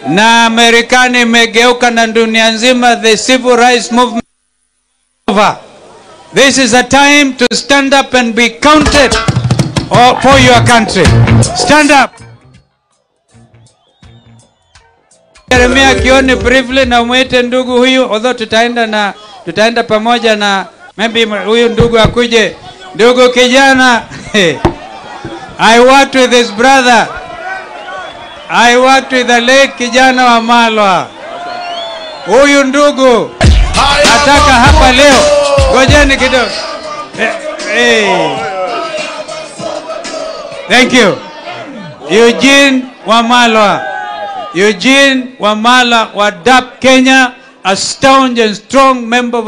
na Marekani imegeuka na dunia nzima, the civil rights movement over. This is a time to stand up and be counted or- for your country. Stand up. Jeremia Kioni briefly na umwite ndugu huyu, although tutaenda na tutaenda pamoja na maybe huyu ndugu akuje. Ndugu kijana, I worked with his brother. I worked with the late kijana wa Malwa. Huyu ndugu nataka hapa leo, ngojeni kidogo. Eh, eh. Thank you. Eugene Wamalwa. Eugene Wamalwa wa DAP Kenya, a staunch and strong member of